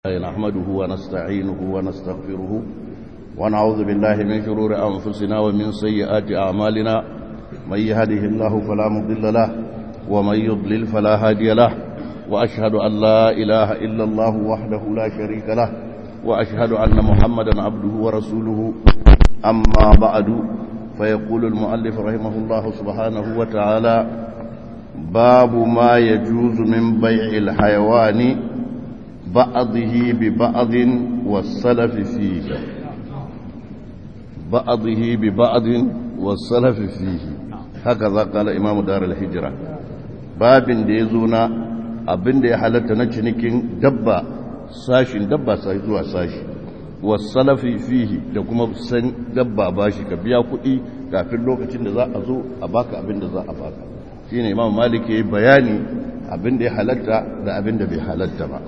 نحمده ونستعينه ونستغفره ونعوذ بالله من شرور أنفسنا ومن سيئات أعمالنا من يهده الله فلا مضل له ومن يضلل فلا هادي له وأشهد أن لا إله إلا الله وحده لا شريك له وأشهد أن محمدا عبده ورسوله أما بعد فيقول المؤلف رحمه الله سبحانه وتعالى باب ما يجوز من بيع الحيوان بعضه ببعض والسلف فيه بعضه ببعض والسلف فيه هكذا قال إمام دار الهجرة باب ديزونا abin da ya halatta na cinikin dabba sashin dabba sai zuwa sashi wasalafi fihi da kuma san dabba bashi ka biya kuɗi kafin lokacin da za a zo a baka abin da za a baka shine imam malik yayi bayani abin da ya halatta da abin da bai halatta ba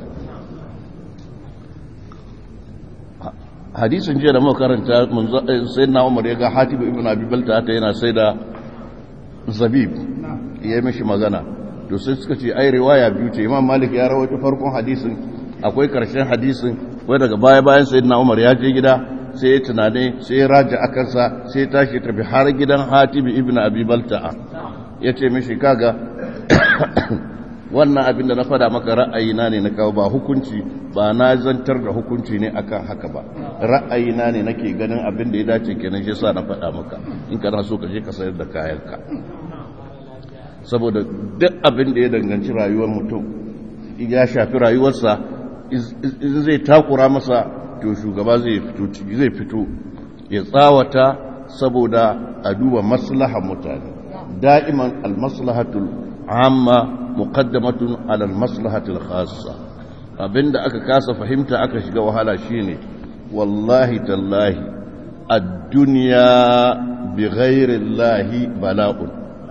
hadisin jiya da muka karanta sai na umar ya ga hatibu ibn abi balta ta yana sai da zabib ya yi mishi magana to sai suka ce ai riwaya biyu ce imam malik ya rawaito farkon hadisin akwai karshen hadisin wai daga baya bayan sai na umar ya je gida sai ya tunane sai ya raja a kansa sai ya tashi tafi har gidan hatibu ibn abi balta ya ce mishi kaga wannan abin da na fada maka ra'ayina ne na kawo ba hukunci ba na zantar da hukunci ne akan haka ba ra'ayina ne nake ganin abin da ya dace kenan shi sa na fada maka in kana so ka je ka sayar da kayanka saboda duk abin da ya danganci rayuwar mutum ya shafi rayuwarsa in zai takura masa to shugaba zai fito zai fito ya tsawata saboda a duba maslahar mutane da'iman al-maslahatul amma muqaddamatun ala al-maslahatil khassa abinda aka kasa fahimta aka shiga wahala shine wallahi tallahi ad-dunya bighayri llahi bala'un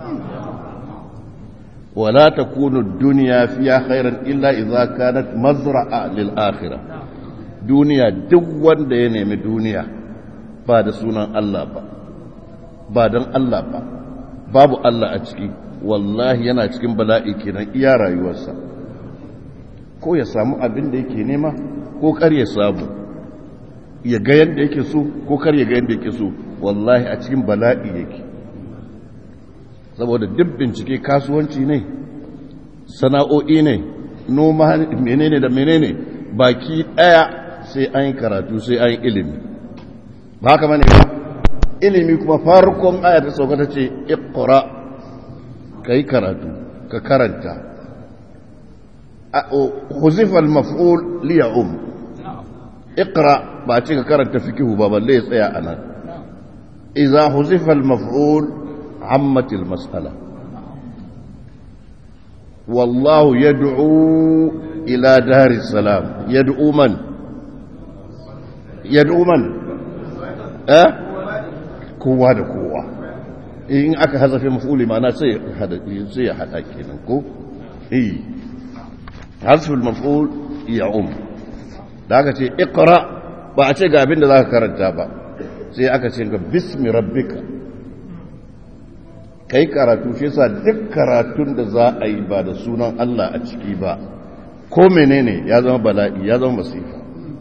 ولا تكون الدنيا فيها خيرا إلا إذا كانت مزرعة للآخرة دنيا دون دين من دنيا بعد سنة الله با بعد الله با باب الله أتكي wallahi yana cikin bala'i kenan iya rayuwarsa ko ya samu abin da yake nema ko kar ya samu ya ga yadda yake so ko kar ya ga yadda yake so wallahi a cikin bala'i yake saboda duk bincike kasuwanci ne sana'o'i ne noma menene da menene baki daya sai an yi karatu sai an yi ilimi ba haka bane ba ilimi kuma farkon aya ta sauka ta ce iqra ka yi karatu ka karanta huzifa al-maf'ul liya um iqra ba ce ka karanta fikihu ba balle ya tsaya anan idza huzifa al-maf'ul ammat al-mas'ala wallahu yad'u ila dari salam yad'u man yad'u man eh kowa da kowa in aka hazafe mafuli mana sai ya hada kenan ko eh hasful maf'ul ya um da aka ce iqra ba a ce ga abin da zaka karanta ba sai aka ce ga bismi rabbika kai karatu shi yasa duk karatun da za a yi ba da sunan Allah a ciki ba ko menene ya zama bala'i ya zama masifa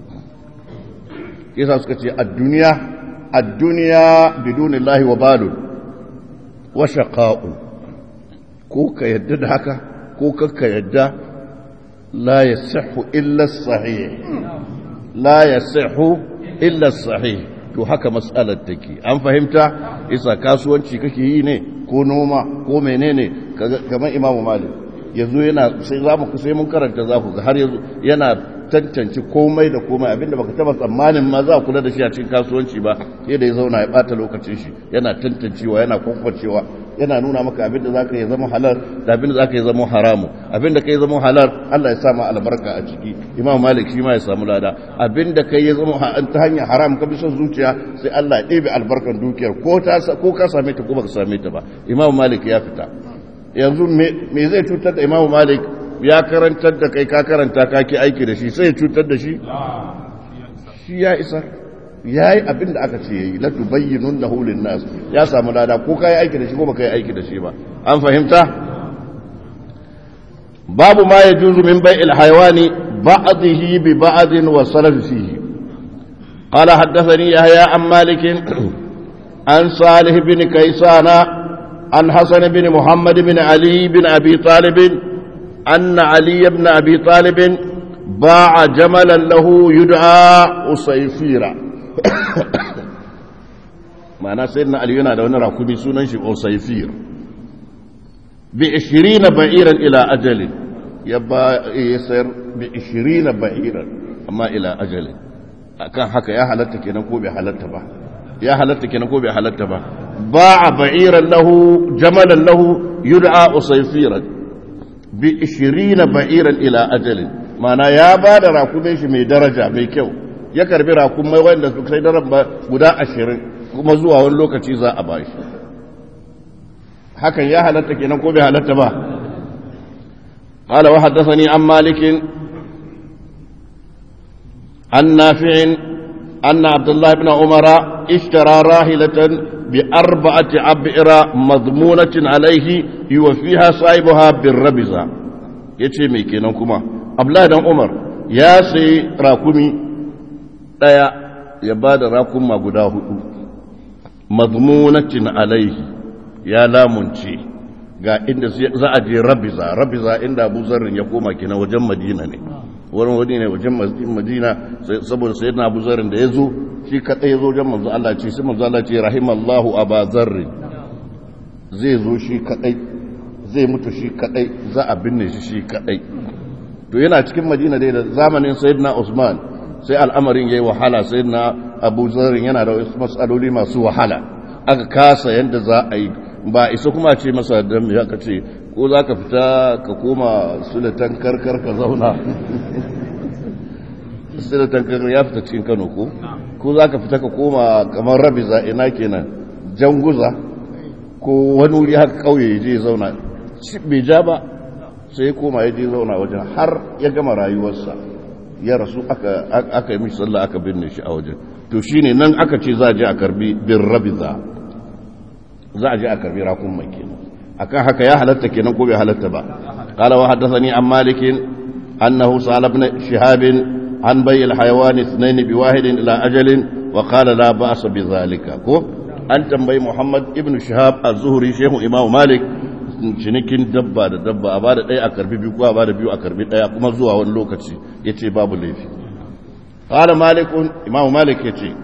yasa suka ce ad-dunya ad-dunya bidunillahi wa balun wa shaqa'un ko ka yadda da haka ko ka yadda la yasihhu illa as-sahih la yasihhu illa as-sahih to haka mas'alar take an fahimta isa kasuwanci kake yi ne ko noma ko menene kamar imamu malik yanzu yana sai za mu sai mun karanta za ku ga har yanzu yana tantance komai da komai abinda baka taba tsammanin ma za kula da shi a cikin kasuwanci ba sai da ya zauna ya bata lokacin shi yana tantancewa yana kwankwacewa yana nuna maka abinda zaka yi zama halal da abinda zaka yi zama haramu abinda kai zama halal Allah ya sa ma albarka a ciki Imam Malik shi ma ya samu lada abinda kai ya zama ta hanyar haram ka bi son zuciya sai Allah ya ɗebe albarkan dukiyar ko ta ko ka same ta ko baka same ta ba Imam Malik ya fita yanzu me zai cutar da Imam Malik ya karantar da kai ka karanta ka ki aiki da shi sai ya cutar da shi shi ya isa ya yi abin da aka ce ya yi latu bayyinun na hulun nasu ya samu lada ko ka yi aiki da shi ko ba ka yi aiki da shi ba an fahimta babu ma ya juzu min bai ilhaiwani بعضه ببعض وصلف فيه قال حدثني يحيى عن مالك عن صالح بن كيسان عن حسن بن محمد بن علي بن أبي طالب أن علي بن أبي طالب باع جملا له يدعى أسيفيرا معنى سيدنا علي ينا دون راكبي سنن شي أسيفير بعشرين بعيرا إلى أجل يبا يسير بعشرين بعيرا أما إلى أجل akan haka ya halatta kenan ko bai halatta ba ya halatta kenan ko bai halatta ba ba'a ba'iran lahu jamalan lahu yud'a usayfiran bi 20 ba'iran ila ajalin mana ya ba da rakumin shi mai daraja mai kyau ya karbi rakumai wanda su kai daren ba guda 20 kuma zuwa wani lokaci za a bashi hakan ya halatta kenan ko bai halatta ba قال وحدثني عن مالك عن نافع أن عبد الله بن عمر اشترى راحلة بأربعة عبئر مضمونة عليه يوفيها صاحبها بالربزة yace mai kenan kuma abdullahi dan umar ya sai rakumi daya ya ba da rakuma guda hudu mazmunatin alaihi ya lamunce ga inda za a je rabiza rabiza inda abu zarrin ya koma kenan wajen madina ne wurin wani ne wajen madina saboda sai na abu zarrin da ya zo shi kadai ya zo wajen manzo Allah ce sai manzo Allah ce rahimallahu aba zarrin zai zo shi kadai zai mutu shi kadai za a binne shi shi kadai to yana cikin madina dai da zamanin sayyidina usman sai al'amarin yayi wahala sayyidina abu zarrin yana da wasu matsaloli masu wahala aka kasa yanda za a yi ba isa kuma ce masa dan ya ka ce ko za ka fita ka koma sulatan karkar ka zauna sulatan karkar ya fita cikin kano ko ko za ka fita ka koma kamar rabiza ina kenan janguza ko wani wuri haka kauye ya je zauna bai ja ba sai ya koma ya je zauna wajen har ya gama rayuwarsa ya rasu aka yi mishi sallah aka binne shi a wajen to shine nan aka ce za a je a karbi bin rabiza za a je a karbi rakun mai kenan akan haka ya halatta kenan ko bai halatta ba qala wa haddathani an malik annahu sa'ala ibn shihab an bay al hayawan ithnain bi wahid ila ajalin wa qala la ba'sa bi zalika ko an tambayi muhammad ibn shihab az-zuhri shehu imam malik cinikin dabba da dabba a bada ɗaya a karbi biyu ko a bada biyu a karbi ɗaya kuma zuwa wani lokaci yace babu laifi qala malikun imam malik yace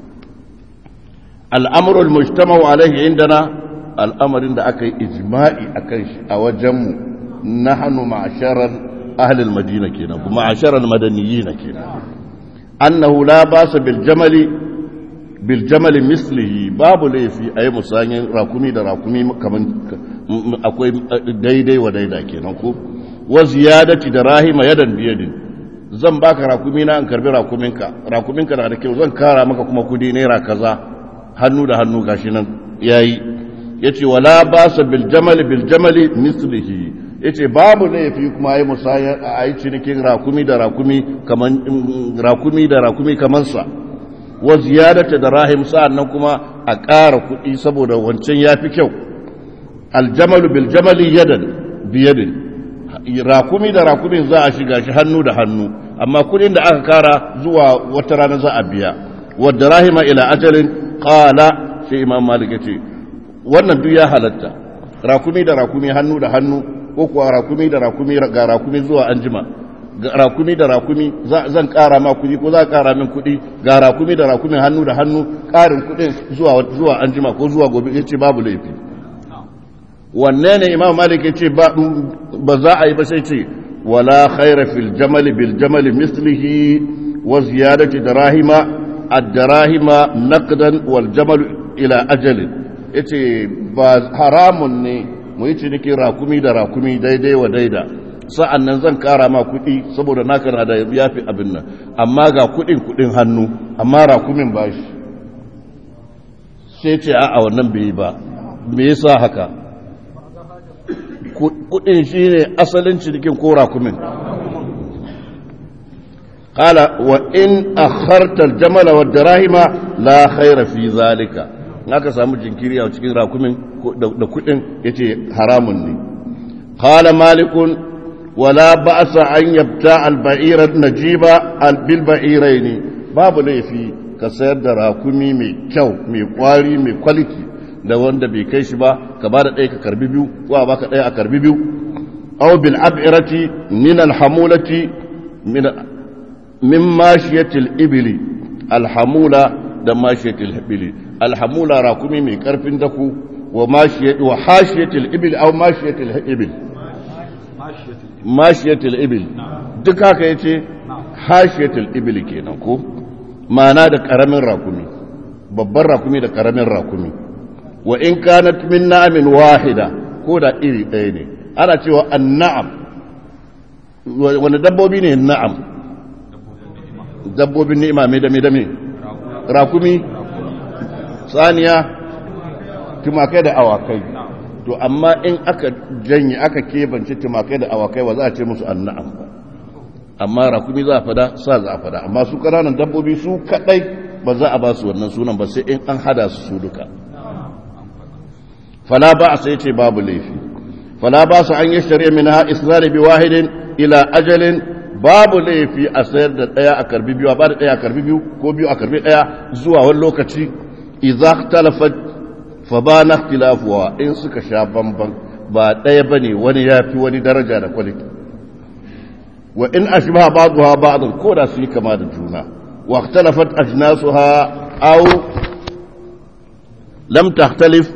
al'amuru al-mujtama'u alaihi indana al'amarin da aka yi ijma'i akan shi a wajenmu nahnu ma'sharar ahli al-madina kenan kuma ma'sharar madaniyina kenan annahu la basa bil jamali bil jamali mislihi babu laifi ayi musanyin rakumi da rakumi kaman akwai daidai wa daida kenan ko wa ziyadati da rahima yadan biyadin zan baka rakumi na an karbi rakuminka rakuminka na da kyau zan kara maka kuma kudi naira kaza hannu da hannu gashi nan yayi yace wala basa bil jamali bil jamali mislihi yace babu laifi kuma ayi musaya ayi cinikin rakumi da rakumi kaman rakumi da rakumi kaman sa wa ziyadata da rahim sa'annan kuma a ƙara kuɗi saboda wancan yafi kyau aljamalu bil jamali yadan biyadin rakumi da rakumin za a shiga shi hannu da hannu amma kuɗin da aka kara zuwa wata rana za a biya wadda rahima ila ajalin qala sai imam malik yace wannan duk ya halatta rakumi da rakumi hannu da hannu ko kuwa rakumi da rakumi ga rakumi zuwa anjima rakumi da rakumi zan kara ma kudi ko za ka kara min kudi ga rakumi da rakumi hannu da hannu karin kudin zuwa zuwa anjima ko zuwa gobe yace babu laifi wanne ne imam malik yace ba ba za a yi ba sai ce wala khaira fil jamali bil jamali mislihi wa ziyadati darahima الدراهم نقدا والجمل الى اجل yace ba haramun ne mu yi ciniki rakumi da rakumi daidai wa daida sa'an nan zan kara ma kuɗi saboda naka na da yafi abin nan amma ga kuɗin kuɗin hannu amma rakumin ba shi sai ce a wannan bai ba me yasa haka kuɗin shi ne asalin cinikin ko rakumin قال وإن أخرت الجمل والدراهم لا خير في ذلك naka samu jinkiri a cikin rakumin da kudin yace haramun ne qala malikun ولا بأس أن يبتاع البعير النجيب بالبعيرين babu laifi ka sayar da rakumi mai kyau mai kwari mai kwaliti da wanda bai kai shi ba ka ba da ɗaya ka karbi biyu ko a baka ɗaya a karbi biyu aw bil ab'irati min al hamulati min min mashiyatil ibli al hamula da mashiyatil ibli al hamula rakumi mai karfin daku wa mashiyat wa hashiyatil ibli aw mashiyatil ibli mashiyatil ibli duk haka yace hashiyatil ibli kenan ko ma'ana da karamin rakumi babban rakumi da karamin rakumi wa in kanat min na'amin wahida ko da iri ɗaya ne ana cewa anna'am wani dabbobi ne na'am dabbobin ni'ima mai dame dame rakumi saniya tumakai da awakai to amma in aka janye aka kebance tumakai da awakai ba za a ce musu anna'am ba amma rakumi za a fada sa za a fada amma su ƙananan dabbobi su kadai ba za a ba su wannan sunan ba sai in an hada su su duka fala ba a sai ce babu laifi fala ba su an yi shari'a min ha israri bi wahidin ila ajalin babu laifi a sayar da daya a karbi biyu a ba da daya a karbi biyu ko biyu a karbi daya zuwa wani lokaci idza talafat fa ba na ikhtilafuwa in suka sha bamban ba daya bane wani yafi wani daraja da quality wa in ashbaha ba'daha ba'dan ko da su yi kama da juna wa ikhtalafat ajnasuha aw lam takhtalif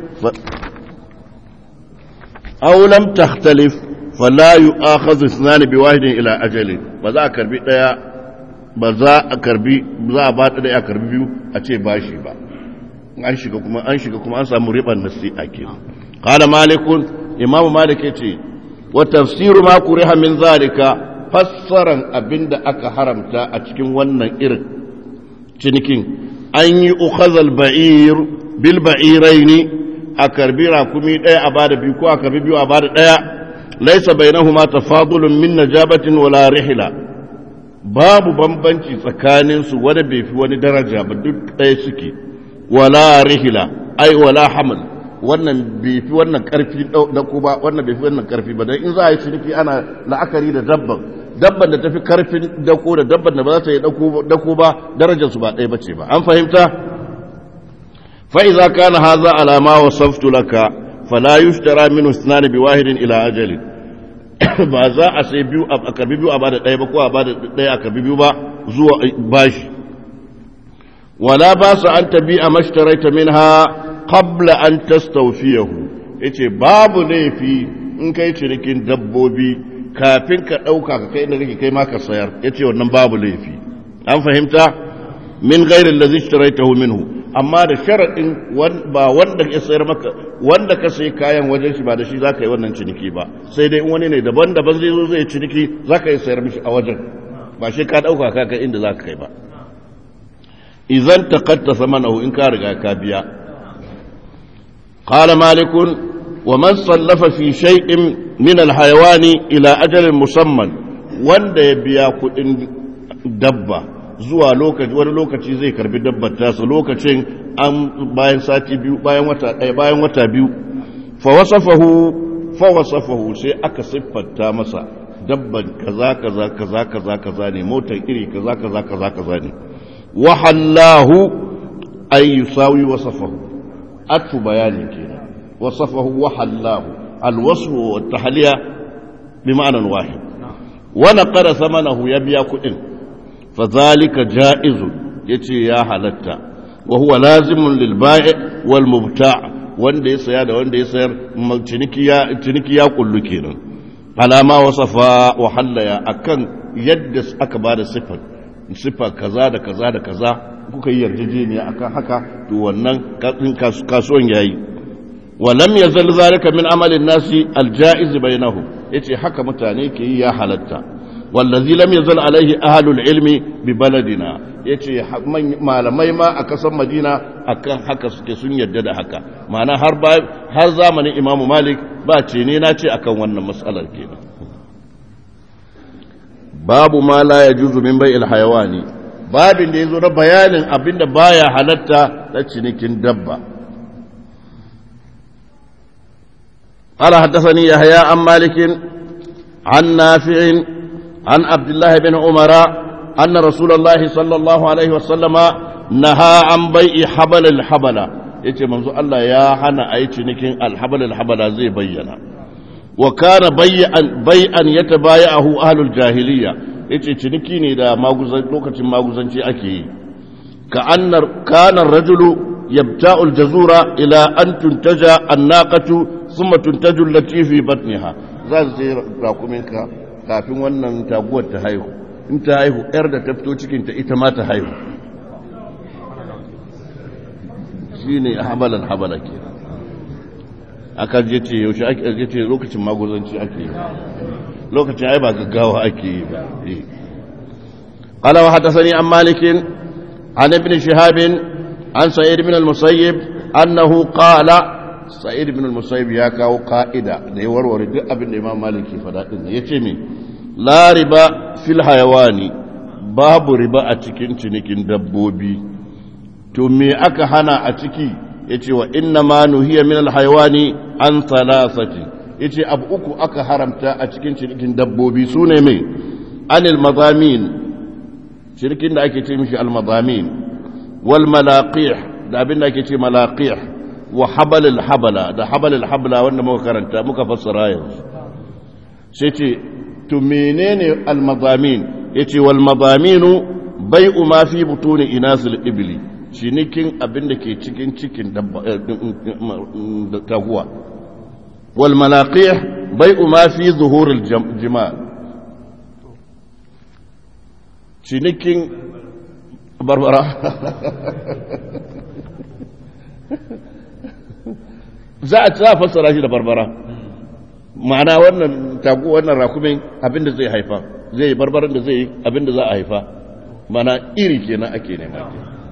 aw lam takhtalif fala yu'akhadhu ithnan biwahidin ila ajalin ba za a karbi daya ba za a karbi za a ba daya a karbi biyu a ce bashi ba an shiga kuma an shiga kuma an samu riban nasi'a kenan qala malikun imam malik yace wa tafsiru ma kuriha min zalika fassaran abinda aka haramta a cikin wannan irin cinikin an yi ukhazal ba'ir bil ba'iraini a karbi rakumi ɗaya a bada biyu ko a karbi biyu a bada ɗaya laisa bainahuma tafadulun min najabatin wala rihla babu bambanci tsakanin su wani bai fi wani daraja ba duk ɗaya suke wala rihla ai wala hamal wannan bai fi wannan karfi da ko ba wannan bai fi wannan karfi ba dan in za a yi ciniki ana la'akari da dabban dabban da tafi karfin dako da dabban da ba za ta yi dako ba darajarsu ba ɗaya bace ba an fahimta fa iza kana hadha ala ma wasaftu laka fala yushtara minhu ithnan bi wahidin ila ajali ba za a sai biyu a karbi biyu a bada ɗaya ba ko a bada ɗaya a karbi biyu ba zuwa bashi wala ba su an tabi a mashtaraita minha qabla an tastawfiyahu yace babu laifi in kai cinikin dabbobi kafin ka ɗauka ka kai inda kake kai ma ka sayar ya ce wannan babu laifi an fahimta min gairin da zai minhu amma da sharaɗin ba wanda ya sayar maka wanda ka sayi kayan wajen shi ba da shi za ka yi wannan ciniki ba sai dai wani ne daban daban zai zo zai ciniki za ka yi sayar mishi a wajen ba shi ka ɗauka ka kai inda za ka kai ba idan ta katta samanahu in ka riga ka biya قال مالك ومن صلف في شيء من الحيوان إلى أجل مسمى wanda ya biya kuɗin dabba zuwa lokaci wani lokaci zai karbi dabbar tasa lokacin an bayan sati biyu bayan wata ɗaya bayan wata biyu fa wasafahu fa wasafahu sai aka siffanta masa dabban kaza kaza kaza kaza kaza ne motar iri kaza kaza kaza kaza ne wa hallahu ay yusawi wasafahu atfu bayanin kenan وصفه وحلاه الوصف والتحلية بمعنى واحد ونقر ثمنه يبيا كئن فذلك جائز يتي يا حلتا وهو لازم للبائع والمبتاع wanda ya saya da wanda ya sayar ciniki ya kullu kenan alama wasafa wa hallaya akan yadda aka ba da siffar siffa kaza da kaza da kaza kuka yi yarjejeniya akan haka to wannan kasuwan yayi ولم يزل ذلك من عمل الناس الجائز بينهم yace haka mutane ke yi ya halatta wallazi lam yazal alaihi ahlul ilmi bi baladina yace malamai ma a kasan madina akan haka suke sun yarda da haka ma'ana har har zamanin imamu malik ba ce ne na ce akan wannan matsalar kenan babu ma la yajuzu min bai'il hayawani babin da yazo na bayanin abinda baya halatta na cinikin dabba قال حدثني يحيى عن مالك عن نافع عن عبد الله بن عمر أن رسول الله صلى الله عليه وسلم نهى عن بيع حبل الحبل yace manzo Allah ya hana a yi cinikin alhabal alhabala zai bayyana wa kana bay'an bay'an yatabaya'ahu ahlul jahiliya yace ciniki ne da maguzan lokacin maguzanci ake yi ka annar kana rajulu yabta'u aljazura ila an tuntaja annaqatu thumma tuntaju allati fi batniha za su sai rakuminka kafin wannan taguwar ta haihu in ta haihu yar da ta fito cikin ta ita ma ta haihu shine habalan habala ke aka je ce yaushe ake ce lokacin maguzanci ake yi lokacin ai ba gaggawa ake yi ba قال وحدثني عن مالك عن ابن شهاب عن سعيد بن المسيب أنه قال سعيد بن المسيب يا كاو قائدة ليور ورد ابن الإمام مالك فدائن يتمي لا ربا في الحيوان باب ربا أتكين تنكين دبوبي تمي أكهنا أتكي يتي وإنما نهي من الحيوان عن ثلاثة يتي أبؤك أكهرمتا أتكين تنكين دبوبي سوني مي عن المضامين shirkin da ake ce mishi almadamin wal malaqih da abin da ake ce malaqih wa habalil habala da habalil habala wanda muka karanta muka fassara yanzu sai ce to menene almadamin yace wal madaminu bai'u ma fi butuni inasil ibli cinikin abin da ke cikin cikin taguwa wal malaqih bai'u ma fi zuhuril jima' cinikin barbara za a ci fassara shi da barbara ma'ana wannan tagu wannan rakumin abinda zai haifa zai yi barbaran da zai yi abinda za a haifa mana iri kenan ake nema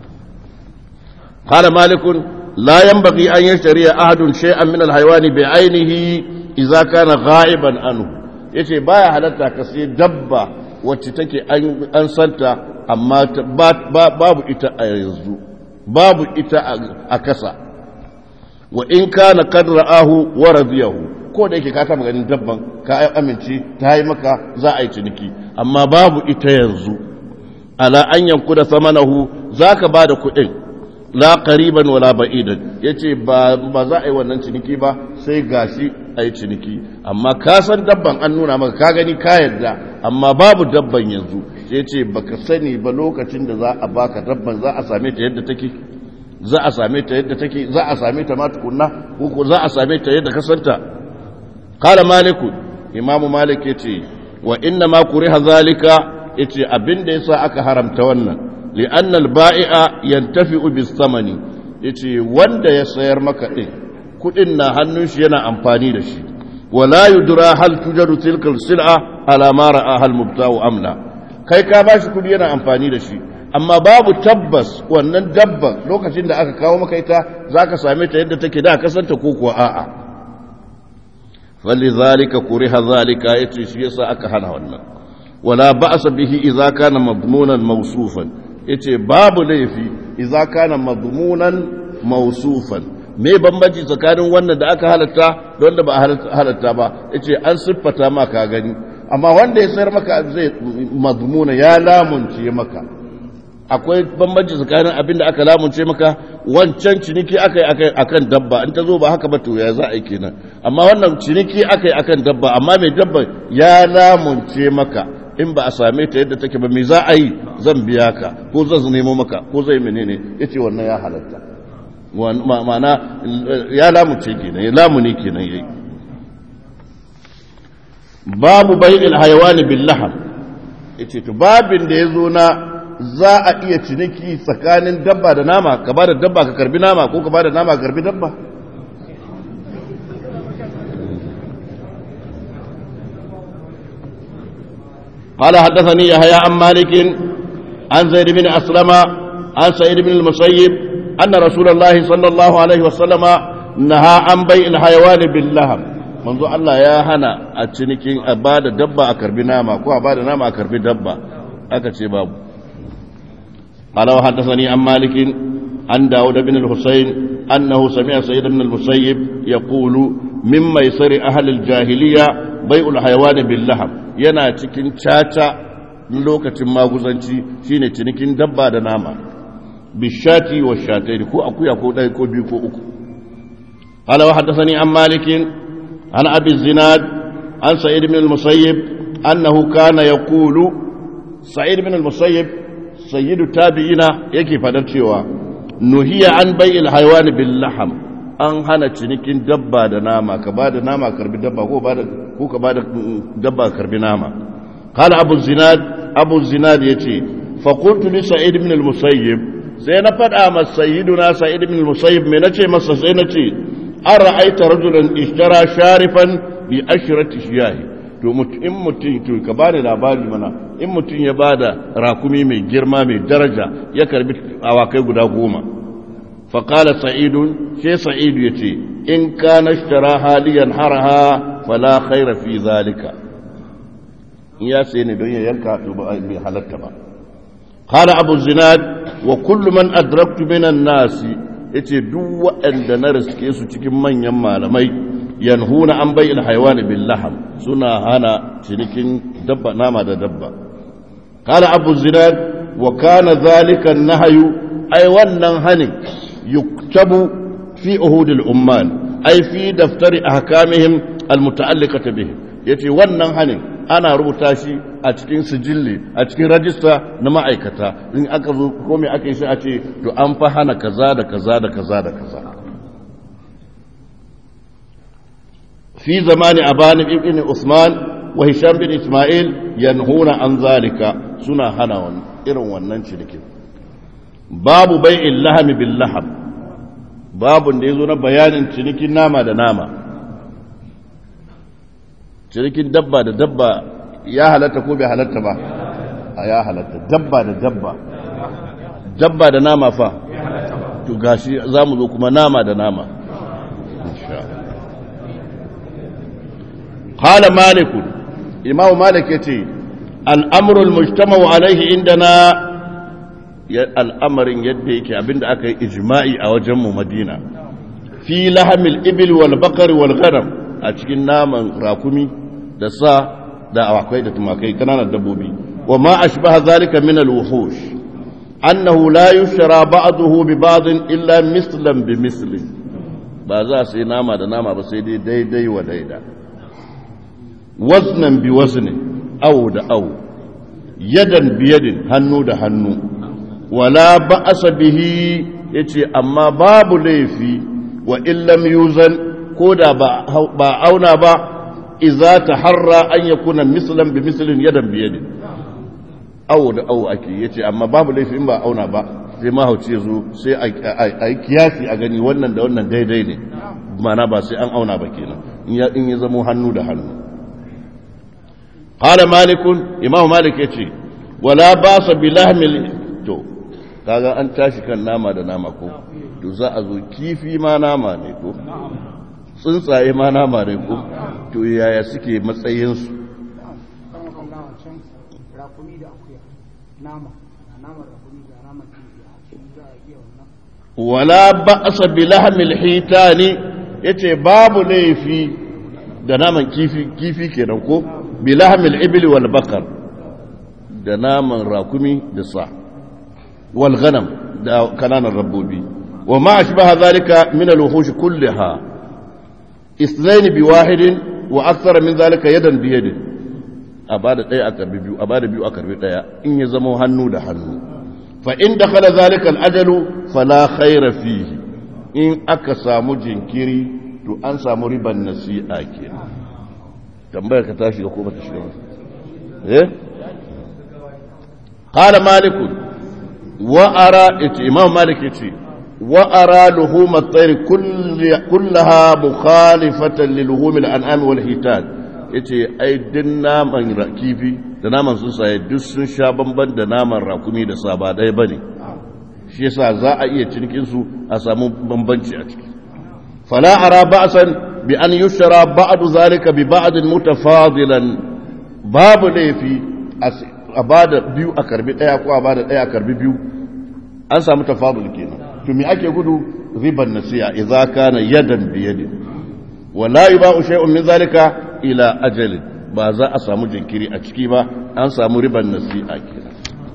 قال مالك لا ينبغي أن يشتري أحد شيئا من الحيوان بعينه إذا كان غائبا عنه yace baya halatta ka sai dabba wacce take an santa amma babu ita a yanzu babu ita a kasa wa in kana qad ra'ahu wa radiyahu ko da yake ka taba ganin dabban ka amince ta yi maka za a yi ciniki amma babu ita yanzu ala an yanku da samanahu zaka bada kuɗin la qariban wala ba'idan yace ba ba za a yi wannan ciniki ba sai gashi a yi ciniki amma ka san dabban an nuna maka ka gani ka yarda amma babu dabban yanzu sai ce baka sani ba lokacin da za a baka dabban za a same ta yadda take za a same ta yadda take za a same ta ma tukunna ko za a same ta yadda ka santa qala maliku imamu malik yace wa inna ma kuriha zalika yace abinda yasa aka haramta wannan li'anna al-ba'i'a yantafi'u bis-samani yace wanda ya sayar maka din kudin na hannun shi yana amfani da shi wala yudra hal tujaru tilka sil'a ala ma ra'aha al-mubta'u amla kai ka bashi kudi yana amfani da shi amma babu tabbas wannan dabban lokacin da aka kawo maka ita zaka same ta yadda take da kasanta ko kuwa a'a falizalika kuriha zalika yace shi yasa aka hana wannan wala ba'sa bihi idza kana madmunan mawsufan yace babu laifi idza kana madmunan mawsufan me bambanci tsakanin wannan da aka halatta da wanda ba halatta ba yace an siffata ma ka gani amma wanda ya sayar maka zai madmuna ya lamunce maka akwai bambanci tsakanin abin da aka lamunce maka wancan ciniki aka yi akan dabba in ta zo ba haka ba to ya za a yi kenan amma wannan ciniki aka yi akan dabba amma mai dabba ya lamunce maka in ba a same ta yadda take ba me za a yi zan biya ka ko zan nemo maka ko zai menene yace wannan ya halatta ma'ana ya lamunce kenan ya lamuni kenan yayi babu bai'il hayawani bil laham yace to babin da yazo na za a iya ciniki tsakanin dabba da nama ka ba da dabba ka karbi nama ko ka ba da nama ka karbi dabba قال حدثني يحيى عن مالك عن زيد بن أسلم عن سعيد بن المسيب أن رسول الله صلى الله عليه وسلم نهى عن بيع الحيوان باللحم منذ الله يا هنا أتشنكين أباد دبا أكربي ناما كو أباد ناما أكربي دبا أكتشي بابو قال وحدثني عن مالك عن داود بن الحسين أنه سمع سيد بن المسيب يقول min maisari ahlil jahiliya bai'ul hayawani bil laham yana cikin caca lokacin maguzanci shine cinikin dabba da nama bishati wa shataini ko akuya ko ɗaya ko biyu ko uku قال وحدثني عن مالك عن أبي الزناد عن سعيد بن المسيب أنه كان يقول سعيد بن المسيب سيد التابعين يكي فدرتشوا نهي عن بيع الحيوان باللحم an hana cinikin dabba da nama ka ba da nama karbi dabba ko ko ka ba da dabba karbi nama qala abu zinad abu zinad yace fa qultu li sa'id ibn al-musayyib sai na fada masa sayyiduna sa'id ibn al-musayyib me nace masa sai nace an ra'aita rajulan ishtara sharifan bi ashrati shiyahi to in mutum to ka bani labari mana in mutum ya bada rakumi mai girma mai daraja ya karbi awakai guda goma fa qala sa'idun sai sa'idu yace in kana ishtara haliyan haraha fala khaira fi zalika ya sai ne don ya yanka to ba mai halatta ba qala abu zinad wa kullu man adraktu minan nasi ya ce duk waɗanda na riske su cikin manyan malamai yanhuna an bai ilhaiwani bin laham suna hana cinikin dabba nama da dabba kala abu zinad wa kana zalika nahayu ai wannan hanin yuktabu fi uhudil umman ai fi daftari ahkamihim almuta'alliqata bihim yace wannan hanin ana rubuta shi a cikin sijilli a cikin rajista na ma'aikata in aka zo komai aka yi sai a ce to an fa hana kaza da kaza da kaza da kaza fi zamani abani ibn usman wa hisham bin isma'il yanhuna an zalika suna hana wannan irin wannan cinikin babu bai'il lahami bil laham babun da yazo na bayanin cinikin nama da nama cinikin dabba da dabba ya halatta ko bai halatta ba a ya halatta dabba da dabba dabba da nama fa to gashi za mu zo kuma nama da nama qala malik imamu malik yace al'amru al-mujtama'u alayhi indana al'amarin yadda yake abinda aka yi ijma'i a wajen mu madina fi lahamil ibil wal baqar wal ghanam a cikin naman rakumi da sa da awakai da tumakai kananan dabbobi wa ma ashbaha zalika min al-wuhush annahu la yushra ba'dahu bi ba'd illa mislan bi mislin ba za su yi nama da nama ba sai dai daidai wa daida waznan bi wazni aw da aw yadan bi yadin hannu da hannu wala ba'asa bihi yace amma babu laifi wa illam yuzan ko da ba auna ba iza ta harra an ya kuna misalin bi misalin yadan biyadin awo da awo ake ya ce amma babu laifin ba auna ba sai mahauci ya zo sai a yi kiyasi a gani wannan da wannan daidai ne mana ba sai an auna ba kenan in ya zamo hannu da hannu qala malikun imam malik ya ce wala ba sa bi lahmil to kaga an tashi kan nama da nama ko to za a zo kifi ma nama ne ko tsuntsaye ma nama ne ko to yaya suke matsayinsu wala ba'asa bi lahmil hitani yace babu laifi da naman kifi kifi kenan ko bi lahmil ibli wal bakar da naman rakumi da sa wal ghanam da kananan rabbobi wa ma ashbaha zalika min al wuhush kullaha اثنين بواحد واكثر من ذلك يدا بيد abada daya a karbi biyu abada biyu a karbi daya in ya zama hannu da hannu fa in dakhala zalika al-ajalu fala khayra fihi in aka samu jinkiri to an samu riban nasi'a kenan tambayar ka tashi ga ko bata shiga ba eh qala malik wa ara imam malik yace وأرى لحوم الطير كل كلها مخالفة للحوم الأنعام والحيتان yace ai din naman kifi da naman tsuntsaye duk sun sha bamban da naman rakumi da saba ɗaya ba ne shi yasa za a iya cinikin su a samu bambanci a ciki fala ara ba'san bi an yushra ba'd zalika bi ba'd mutafadilan babu laifi a bada biyu a karbi ɗaya ko a bada ɗaya a karbi biyu an samu tafadul kenan to me ake gudu riban nasiya idza kana yadan bi yadin wala yuba'u shay'un min zalika ila ajalin ba za a samu jinkiri a ciki ba an samu riban nasi'a kenan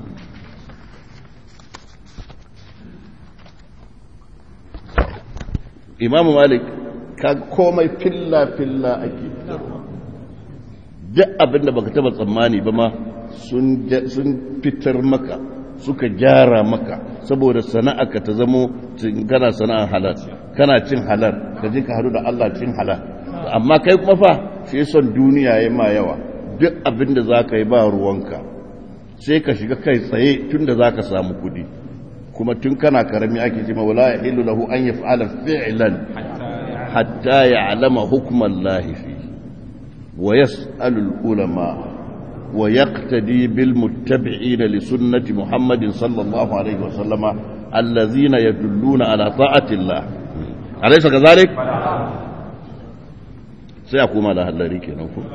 imamu malik ka komai filla-filla ake duk abinda baka taba tsammani ba ma sun fitar maka suka gyara maka saboda sana'a ka ta zamo kana sana'ar halal kana cin halal ka je ka hadu da Allah cin halal amma kai kuma fa shi son duniya ya ma yawa duk abinda za ka yi ba ruwanka sai ka shiga kai tsaye tun da za ka samu kudi kuma tun kana karami ake ce mawala ya ilu lahu an yi fa'ala fi'lan hatta ya alama hukumar lahifi wa yas'alul ulama wa yaqtadi bil muttabi'ina li sunnati muhammadin sallallahu alaihi wa sallama allazina yadulluna ala ta'ati Allah alaysa kazalik sai a koma da hallari kenan ko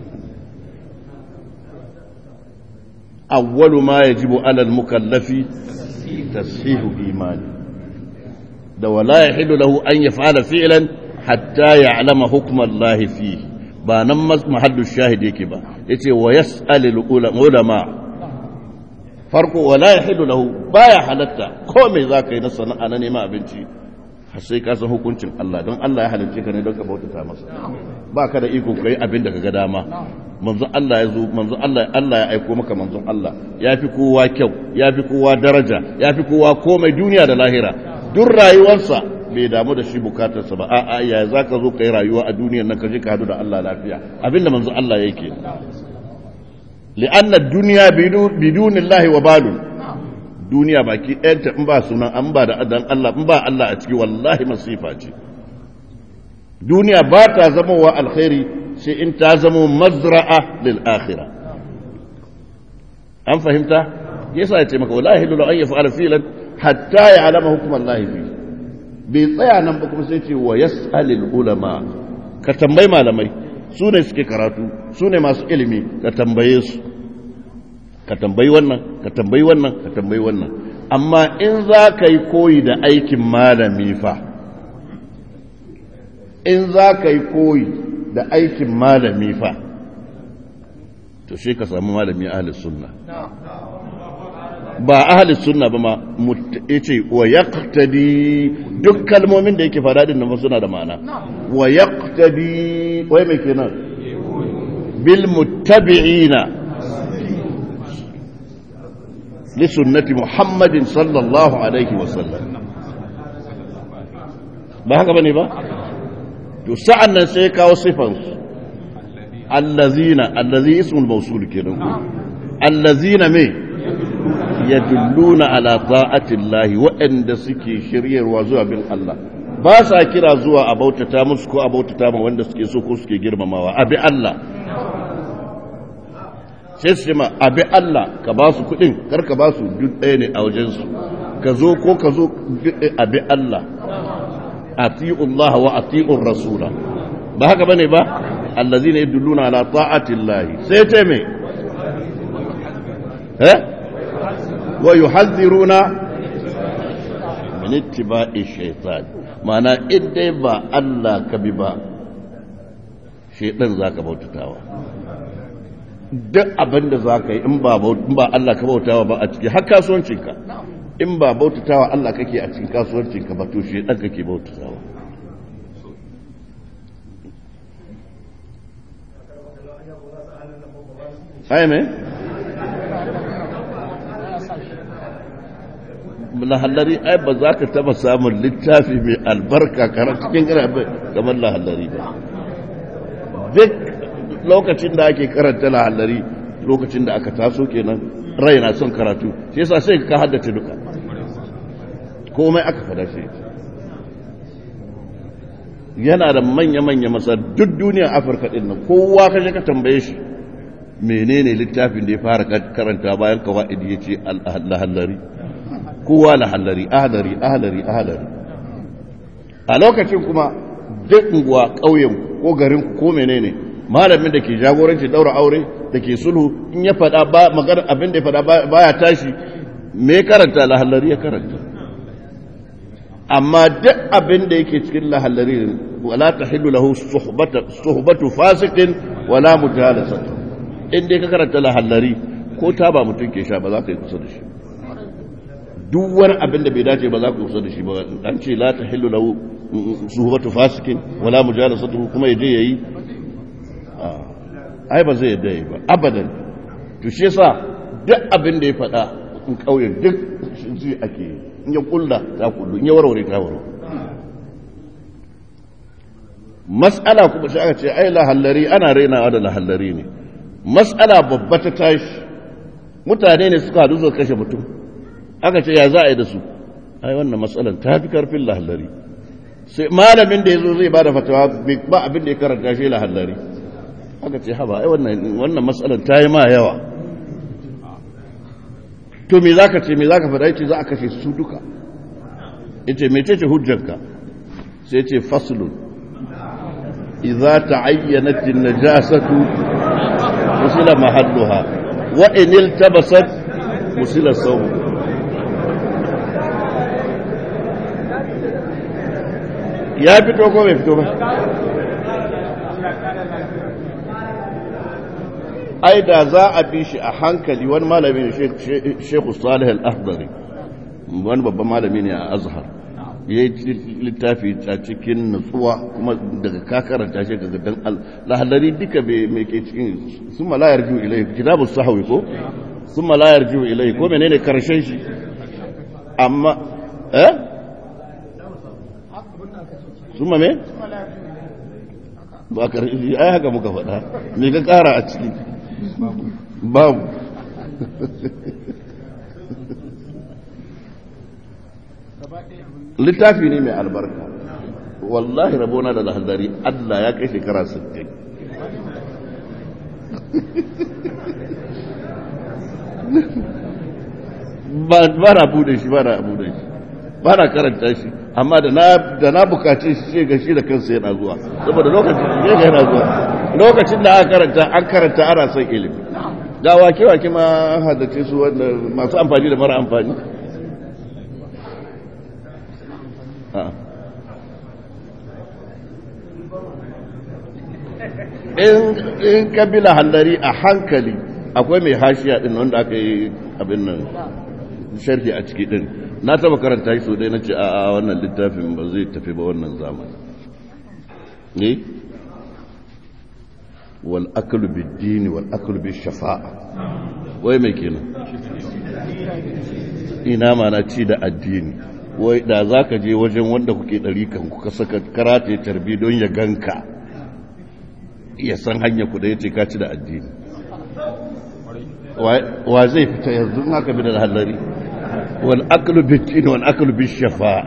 awwalu ma yajibu ala al-mukallafi tashihu imani da wala yahillu lahu an yaf'ala fi'lan hatta ya'lama hukma Allah fihi ba nan mahallu shahid yake ba yace wa yas'al ulama farko wala yahillu lahu baya halatta ko me zaka yi na sana'a na neman abinci har sai ka san hukuncin Allah don Allah ya halicce ka ne don ka bautata masa ba ka da iko kai abin da ka ga dama manzon Allah ya zo manzon Allah Allah ya aiko maka manzon Allah ya fi kowa kyau ya fi kowa daraja ya fi kowa komai duniya da lahira duk rayuwarsa bai damu da shi bukatarsa ba a'a ya za ka zo ka yi rayuwa a duniyar nan ka je ka hadu da Allah lafiya abinda manzon Allah yake li'anna duniya bidunillahi wa balun duniya baki ɗayanta in ba sunan an ba da adan Allah in ba Allah a ciki wallahi masifa ce duniya ba ta zama wa alkhairi sai in ta zama mazra'a lil akhirah an fahimta yasa ya ce maka wallahi lulu an yaf'ala filan hatta ya'lama hukm Allah fi bai tsaya nan ba kuma sai ce wa yas'alul ulama ka tambayi malamai su ne suke karatu su ne masu ilimi ka tambaye su ka tambayi wannan ka tambayi wannan ka tambayi wannan amma in za ka yi koyi da aikin malami fa in za ka yi koyi da aikin malami fa to shi ka samu malami ahalis sunna ba ahalis sunna ba ma yace wa yaqtadi duk kalmomin da yake fada din nan suna da ma'ana wa yaqtadi wai me kenan bil muttabi'ina li sunnati muhammadin sallallahu alaihi wa sallam ba haka bane ba to sa'an nan sai kawo sifan allazina allazi ismul mawsul kenan allazina me yadulluna ala ta'atillahi waɗanda suke shiryarwa zuwa bin Allah ba sa kira zuwa a bautata musu ko a bautata ma wanda suke so ko suke girmamawa abi Allah sai su ma abi Allah ka ba su kuɗin kar ka ba su duk ɗaya ne a wajensu ka zo ko ka zo abi Allah ati'u Allah wa ati'ur rasula ba haka bane ba allazina yadulluna ala ta'atillahi sai ta me eh ويحذرون من اتباع الشيطان معنى إدي با الله كبيبا شيطان ذاك bautatawa duk abin da za ka yi in ba Allah ka bautawa ba a ciki har kasuwancinka in ba bautatawa Allah kake a cikin kasuwancinka ba to shaitan kake bautatawa ai me lahallari ai ba za ka taba samun littafi mai albarka karar cikin kamar lahallari ba duk lokacin da ake karanta lahallari lokacin da aka taso kenan rai na son karatu shi yasa sai ka haddace duka komai aka fada shi yana da manya-manya masa duk duniyar afirka din nan kowa kashe ka tambaye shi menene littafin da ya fara karanta bayan kawa'idi ya ce lahallari kowa lahallari ahalari ahalari ahalari a lokacin kuma duk unguwa ƙauyen ko garin ko menene malamin da ke jagoranci daura aure da ke sulhu in ya faɗa ba magana abin da ya faɗa baya tashi me karanta lahallari ya karanta amma duk abin da yake cikin lahallari wala tahillu lahu suhbatu suhbatu fasiqin wala mujalasatu in dai ka karanta lahallari ko ta ba mutum ke sha ba za ka yi kusa da shi duk wani abin da bai dace ba za ka yi kusa da shi ba an ce la tahillu lahu suhbatu fasiqin wala mujalasatu kuma yaje yayi ai ba zai yadda yi ba abadan to shi yasa duk abin da ya faɗa in kauye duk shi ake yi in ya kulla ta kullu in ya warware ta warware mas'ala kuma shi aka ce ai lahallari ana rainawa da lahallari ne mas'ala babba ta tashi mutane ne suka hadu suka kashe mutum aka ce ya za a yi da su ai wannan matsalan ta fi karfin lahallari sai malamin da ya zo zai ba da fatawa ba abin da ya karanta shi lahallari aka ce haba ai wannan matsalan ta yi ma yawa to me za ka ce me za ka faɗa ce za a kashe su duka ita mece ce hujjanka sai ce faslun idza ta'ayyanat an-najasatu musila mahalluha wa in iltabasat musila sawm ya fito ko bai fito ba ai da za a bi shi a hankali wani malami ne shekhu salih al-akhdari wani babban malami ne a azhar ya yi littafi a cikin nutsuwa kuma daga kakaranta shi ga dan lahallari duka mai ke cikin sun malayar jiwu ilai kitabu sahawi ko sun malayar jiwu ilai ko menene karshen shi amma eh sun ma me ba karshe ai haka muka faɗa me ka kara a ciki babu littafi ne mai albarka wallahi rabona da lahadari Allah ya kai shekara 60 ba na bude shi ba na bude shi ba na karanta shi amma da na bukace shi ce ga shi da kansa yana zuwa saboda lokacin da yana zuwa lokacin da aka karanta an karanta ana son ilimi ga wake-wake ma haddace su wanda masu amfani da mara amfani in kabila hallari a hankali akwai mai hashiya din wanda aka yi abin nan sharhi a ciki din na taba karanta shi so dai na ce a wannan littafin ba zai tafi ba wannan zamani ne wal aklu bid-din wal aklu bish-shafa'a wai mai kenan ina mana ci da addini wai da zaka je wajen wanda kuke dari kan kuka saka karate tarbi don ya ganka ya san hanya ku da yace ka ci da addini wa zai fita yanzu in haka bi da halari wal aklu bid-din wal aklu bish-shafa'a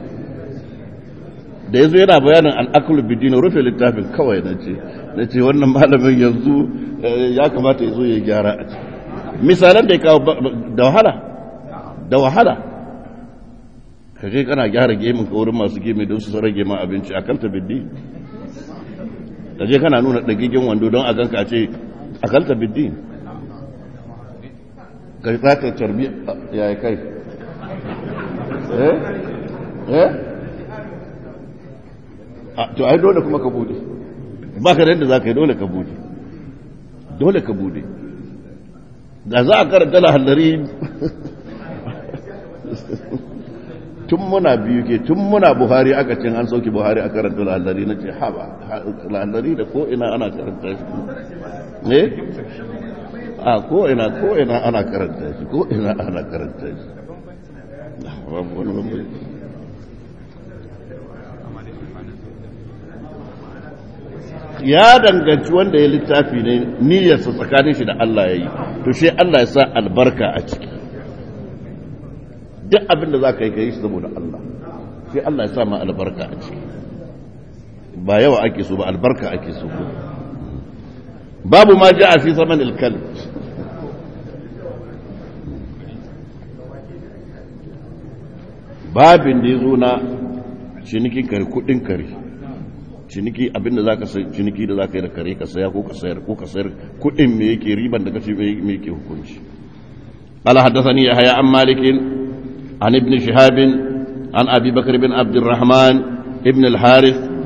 da yazo yana bayanin al aklu bid-din rufe littafin kawai nace na ce wannan malamin yanzu ya kamata ya zo ya gyara a ciki misalan da ya kawo da wahala da wahala ka je kana gyara gemin ka wurin masu gemi don su rage ma abinci a kalta biddi ka je kana nuna ɗagigin wando don a ganka a ce a kalta biddi ka yi tsaka carbi ya yi kai eh eh to ai dole kuma ka bude ba ka da yadda za ka yi dole ka bude dole ka bude da za a karanta lahallari tun muna biyu ke tun muna buhari aka cin an sauki buhari a karanta lahallari na ce haba lahallari da ko'ina ana karanta shi ne a ko'ina ko'ina ana karanta shi ko'ina ana karanta shi ya danganci wanda ya littafi ne niyyarsa tsakanin shi da Allah ya yi to shi Allah ya sa albarka a ciki duk abin da za ka yi ka yi shi saboda Allah shi Allah ya sa ma albarka a ciki ba yawa ake so ba albarka ake so babu ma ja a fi zaman ilkal babin da ya zo na cinikin kare kudin kare ciniki abinda za ka sai ciniki da za ka yi da kare ka saya ko ka sayar ko ka sayar kudin me yake riban da kace me yake hukunci قال حدثني يحيى عن مالك عن ابن شهاب عن ابي بكر بن عبد الرحمن ابن الحارث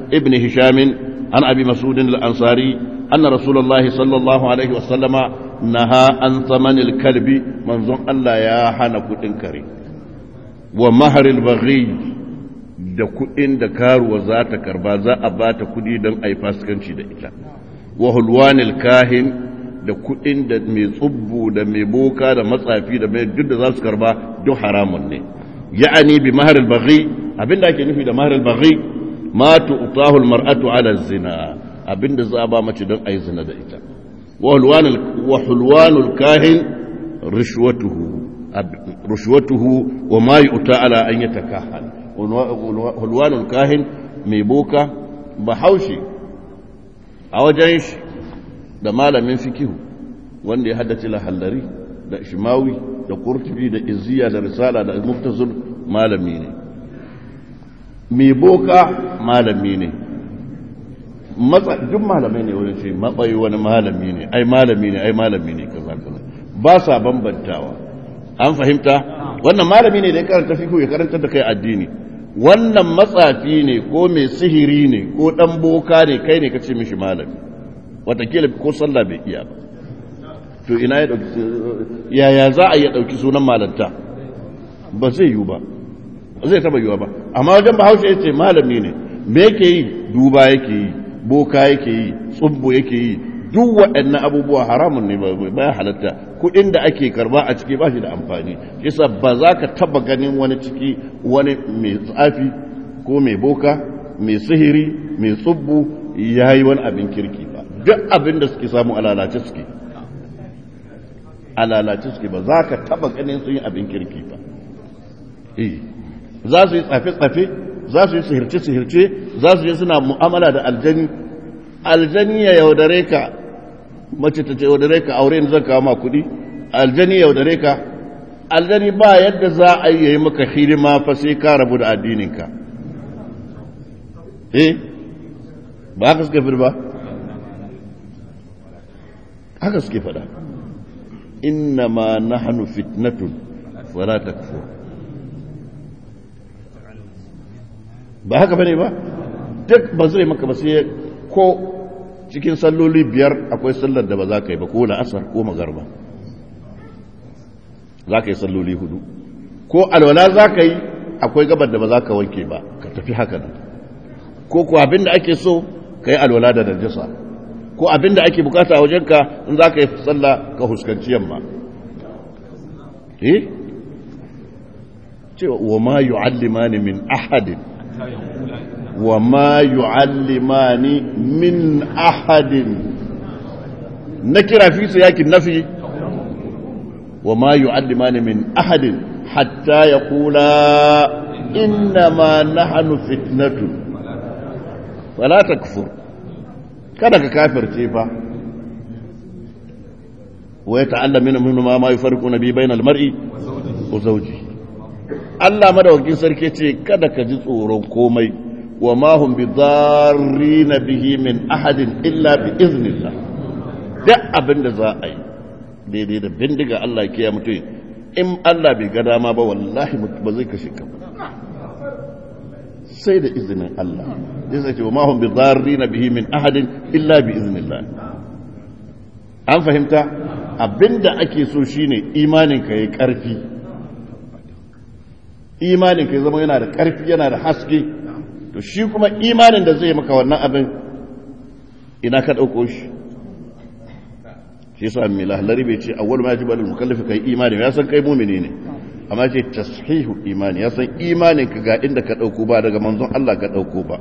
ابن هشام عن أبي مسعود الأنصاري أن رسول الله صلى الله عليه وسلم نهى عن ثمن الكلب منظم الله يا حنك تنكري ومهر البغي da kuɗin da karuwa za ta karba za a ba ta kuɗi don a yi fasikanci da ita wa hulwanil kahin da kuɗin da mai tsubbu da mai boka da matsafi da mai duk da za su karba duk haramun ne ya'ani bi mahar al-baghi abinda ake nufi da mahar al-baghi ma tu'tahu al-mar'atu 'ala zina abinda za a ba mace don a yi zina da ita wa hulwanul kahin rishwatuhu rishwatuhu wa ma yu'ta ala an yatakahan hulwanul kahin mai boka bahaushe a wajen shi da malamin fikihu wanda ya haddace lahallari da shimawi da kurtubi da izziya da risala da muftazul malami ne mai boka malami ne duk malamai ne wani ce matsayi wani malami ne ai malami ne ai malami ne kaza kaza ba sa bambantawa an fahimta wannan malami ne da ya karanta fikihu ya karanta da kai addini wannan matsafi ne ko mai sihiri ne ko dan boka ne kai ne ka ce mishi malami watakila ko sallah bai iya ba to ina ya dauki yaya za a iya dauki sunan malanta ba zai yiwu ba zai taba yiwu ba amma wajen bahaushe ya ce malami ne me yake yi duba yake yi boka yake yi tsubbo yake yi duk waɗannan abubuwa haramun ne ba halatta kuɗin da ake karba a ciki ba shi da amfani yasa ba za ka taba ganin wani ciki wani mai tsafi ko mai boka mai sihiri mai tsubbu ya yi wani abin kirki ba duk abin da suke samu alalace suke alalace suke ba za ka taba ganin sun yi abin kirki ba za su yi tsafe-tsafe za su yi sihirce-sihirce za su yi suna mu'amala da aljani aljani ya yaudare ka mace ta ce yaudare ka aure zan kawo ma kuɗi aljani yaudare ka aljani ba yadda za a yi maka hidima fa sai ka rabu da addininka eh ba haka suka fi ba haka suke faɗa inna ma nahnu fitnatun wala takfur ba haka bane ba duk ba zai maka ba sai ko cikin salloli biyar akwai sallar da ba za ka yi ba ko la'asar ko magarba za ka yi salloli hudu ko alwala za ka yi akwai gabar da ba za ka wanke ba ka tafi haka nan ko ko abin da ake so ka yi alwala da najasa ko abin da ake bukata a wajenka in za ka yi sallah ka huskanci yamma eh cewa wa ma yu'allimani min ahadin wa ma yu'allimani min ahadin na kira fi su yakin nafi wa ma yu'allimani min ahadin hatta yaqula inna ma nahnu fitnatun wala takfur kada ka kafirce fa wa yata'allamuna minhu ma ma yufarriquna bi bainal mar'i wa zawjihi Allah madawakin sarki ce kada ka ji tsoron komai wa ma hum bi na bihi min ahadin illa bi iznillah duk abin da za a yi daidai da bindiga Allah ya kiya mutum in Allah bai ga dama ba wallahi ba zai kashe ka sai da izinin Allah zai ce wa ma hum bi na bihi min ahadin illa bi iznillah an fahimta abinda ake so shine imanin ka yayi karfi imanin ka zama yana da ƙarfi yana da haske to shi kuma imanin da zai maka wannan abin ina ka ɗauko shi shi sa mai lahalari bai ce awwal ma yajibu alal mukallafi kai imani ya san kai mumini ne amma ce tashihu imani ya san imanin ka ga inda ka ɗauko ba daga manzon Allah ka ɗauko ba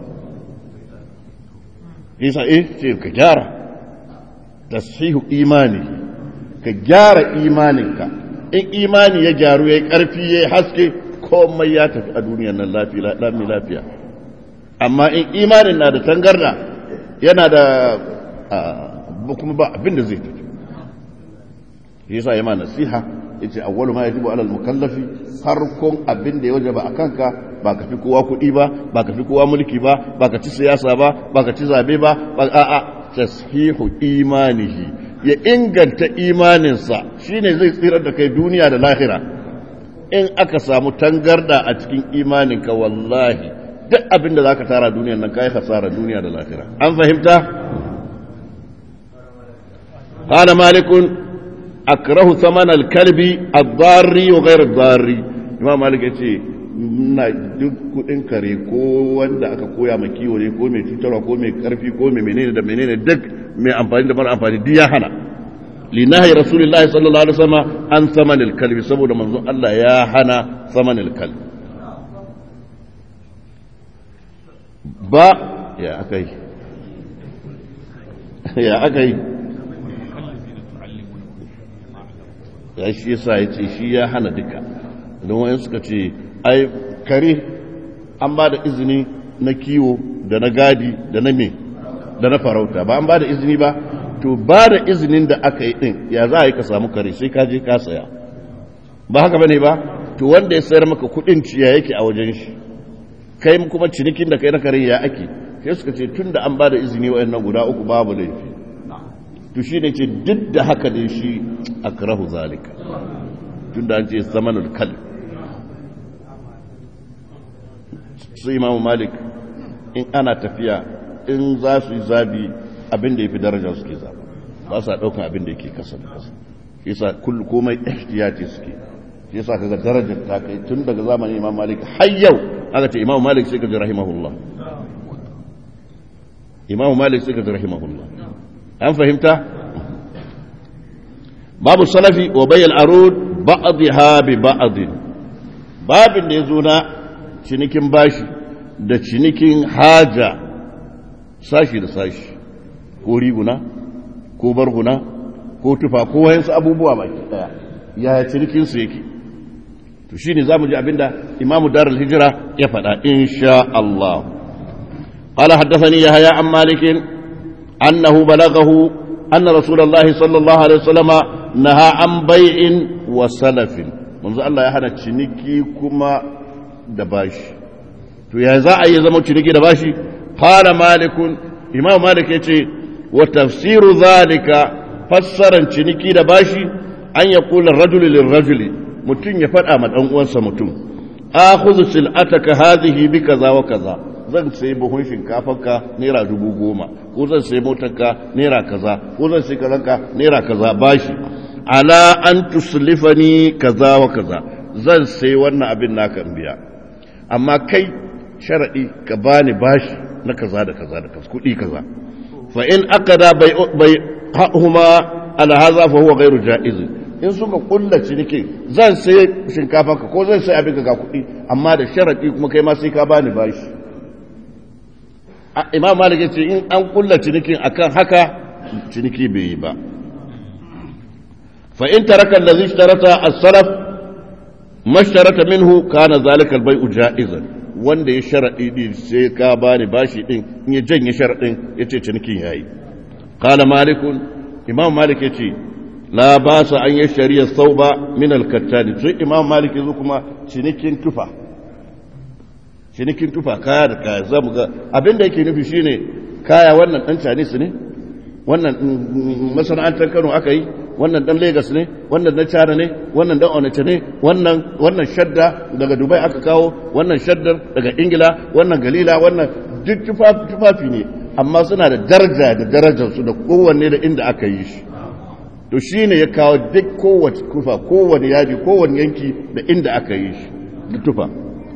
shi sa eh ce ka gyara tashihu imani ka gyara imaninka in imani ya gyaru ya yi ƙarfi ya yi haske komai ya tafi a duniyar nan lami lafiya amma in imanin na da tangarda yana da kuma ba abin da zai tafi shi yasa yama nasiha yace awwalu ma yajibu alal mukallafi farkon abin da ya wajaba a kanka ba ka fi kowa kuɗi ba ba ka fi kowa mulki ba ba ka ci siyasa ba ba ka ci zabe ba ba a'a tashihu imanihi ya inganta imaninsa shine zai tsirar da kai duniya da lahira in aka samu tangarda a cikin imaninka wallahi duk abin da zaka tara duniyar nan kai hasara duniya da lahira an fahimta قال مالك أكره ثمن الكلب الضاري وغير الضاري إمام مالك يقول na duk kudin kare ko wanda aka koya ma kiwo ne ko mai cutarwa ko mai karfi ko mai menene da menene duk mai amfani da mara amfani duk ya hana linahi rasulullahi sallallahu alaihi wasallam an samanil kalbi saboda manzon Allah ya hana samanil kalbi ba ya akai ya akai ya shi yasa ya ce shi ya hana duka don wani suka ce ai kare an ba da izini na kiwo da na gadi da na me da na farauta ba an ba da izini ba to ba da izinin da aka yi din ya za a yi ka samu kare sai ka je ka saya ba haka bane ba to wanda ya sayar maka kudin ciya yake a wajen shi kai kuma cinikin da kai na kare ya ake sai suka ce tun da an ba da izini wa'annan guda uku babu laifi to shi ne ce duk da haka ne shi akrahu zalika tun da an ce zamanul kalb su imamu malik in ana tafiya in za su yi zabi abin da ya fi daraja suke zaba ba sa ɗaukan abin da yake kasa da kasa shi yasa kullu komai ihtiyati suke shi yasa kaga darajar ta kai tun daga zamanin imam malik har yau aka ce imam malik sai ka ji rahimahullah imam malik sai ka ji rahimahullah an fahimta babu salafi wa bayyal arud ba'dha bi ba'd babin da yazo na cinikin bashi da cinikin haja sashi da sashi ko riguna ko barguna ko tufa ko wayansu abubuwa baki daya yaya cinikin su yake to shine zamu ji abinda imamu darul hijra ya faɗa insha Allah قال حدثني يحيى عن مالك أنه بلغه أن رسول الله صلى الله عليه وسلم نهى عن بيع وسلف منذ الله يهنا تشنكي كما دباش to ya za a yi zama ciniki da bashi qala malikun imam malik yace wa tafsiru zalika fassaran ciniki da bashi an ya kula rajuli lil rajuli mutum ya faɗa ma dan uwansa mutum akhudhu sil'ataka hadhihi bi kaza wa kaza zan sai buhun shinkafarka naira dubu goma ko zan sai motarka naira kaza ko zan sai kazanka naira kaza bashi ala an tuslifani kaza wa kaza zan sai wannan abin naka in biya amma kai sharadi ka bani bashi na kaza da kaza da kaza kudi kaza fa in aqada bai bai huma ala hadha fa huwa ghairu jaiz in suka kulla ciniki zan sai shinkafarka ko zan sai abin ga kudi amma da sharadi kuma kai ma sai ka bani bashi imam malik ya ce in an kulla cinikin akan haka ciniki bai yi ba fa in taraka allazi ishtarata as-salaf mashtarata minhu kana zalika al-bay'u ja'izan wanda ya sharadi din sai ka bani bashi din in ya janye sharadin yace cinikin yayi qala malik imam malik yace la basa an yashari as-sauba min al-kattani sai imam malik yazo kuma cinikin tufa cinikin tufa kaya da kaya za mu ga abin da yake nufi shine kaya wannan dan Chinese ne wannan masana'antar Kano aka yi wannan dan Lagos ne wannan dan China ne wannan dan Onitsha ne wannan wannan shadda daga Dubai aka kawo wannan shaddar daga Ingila wannan Galila wannan duk tufafi ne amma suna da daraja da darajar su da kowanne da inda aka yi shi to shine ya kawo duk kowace kufa kowanne yaji kowanne yanki da inda aka yi shi da tufa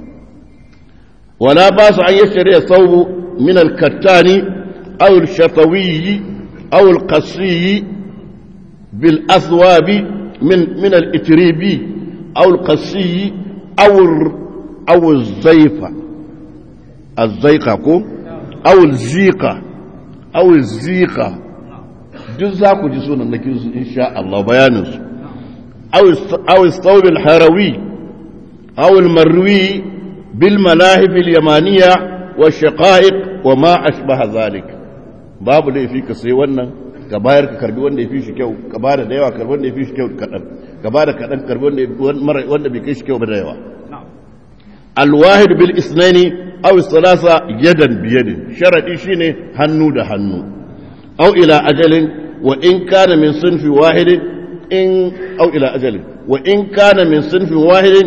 ولا باس أن يشتري الثوب من الكتان أو الشطوي أو القصي بالأثواب من من الإتريبي أو القصي أو أو الزيفة الزيقة أو الزيقة أو الزيقة duk za ku ji sunan nakin su insha Allah bayanin su aw istawb al-harawi aw al-marwi بالملاهب اليمانية والشقائق وما أشبه ذلك باب da yafi ka sai wannan ka bayar ka karbi wanda yafi shi kyau ka bada da yawa karbi wanda yafi shi kyau kadan ka bada kadan karbi wanda wanda bai kai shi kyau ba da yawa alwahid bil isnani aw thalatha yadan bi yadin sharadi shine hannu da hannu aw ila ajalin wa in kana min sunfi wahidin in aw ila ajalin wa in kana min sunfi wahidin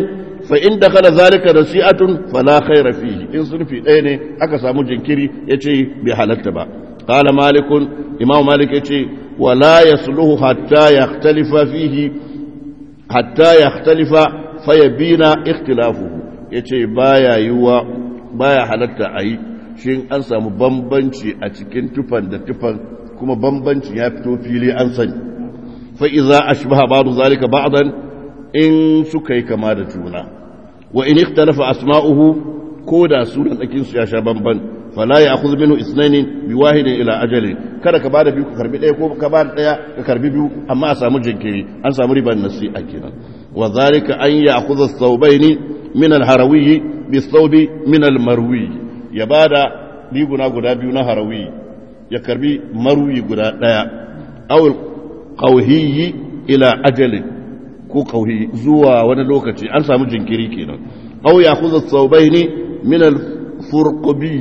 fa in dakhala zalika nasi'atun fala khayra fihi in sulfi ɗaya ne aka samu jinkiri yace bai halatta ba qala malikun imam malik yace wala yasluhu hatta yakhtalifa fihi hatta yakhtalifa fayabina ikhtilafuhu yace baya yiwa baya halatta ayi shin an samu bambanci a cikin tufan da tufan kuma bambanci ya fito fili an sani fa iza ashbaha ba'du zalika ba'dan in suka yi kama da juna wa in ikhtalafa asma'uhu ko da sunan tsakin su ya sha bamban fala ya'khudh minhu ithnayn bi wahidin ila ajali kada ka bada biyu ka karbi daya ko ka bada daya ka karbi biyu amma a samu jinkiri an samu riban nasi'a kenan wa zalika an ya'khudha ath-thawbayn min al-harawi bi thawbi min al-marwi ya bada riguna guda biyu na harawi ya karbi marwi guda daya aw qawhiyi ila ajalin ko kauhi zuwa wani lokaci an samu jinkiri kenan aw ya khudha thawbaini min al-furqubi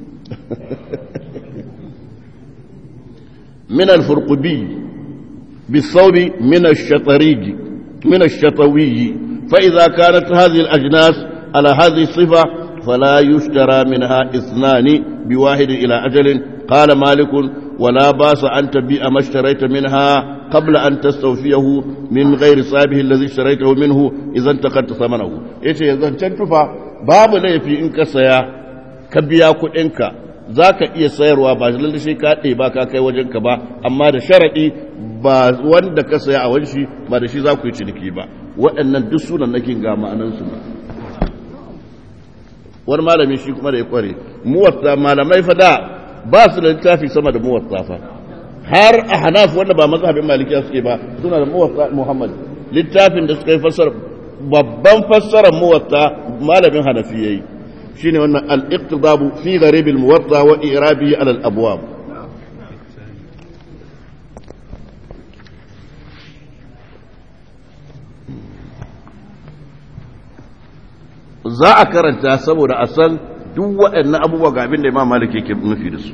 min al-furqubi بالثوب من الشطريج من الشطوي فإذا كانت هذه الأجناس على هذه الصفة فلا يشترى منها اثنان بواحد إلى أجل قال مالك ولا باس أن تبيع ما اشتريت منها قبل أن تستوفيه من غير صاحبه الذي اشتريته منه إذا انتقدت ثمنه إيش إذا تنتفى باب لي في إنك سيا كبيا كؤنك ذاك iya sayarwa ba lalle shi ka ba ka kai wajenka ba amma da sharadi ba wanda ka saya a wanshi ba da shi za ku yi ciniki ba waɗannan duk sunan nake ga ma'anansu ba wani malami shi kuma da ya kware muwatta malamai fa da ba su da littafi sama da muwatta fa har a hanaf wanda ba mazhabin malikiya suke ba suna da muwatta muhammad littafin da suka yi fassara babban fassarar muwatta malamin hanafi yayi shine wannan al-iqtidabu fi gharib al-muwatta wa i'rabi ala al-abwab za a karanta saboda a san duk waɗannan abubuwa ga abin da imam malik yake nufi da su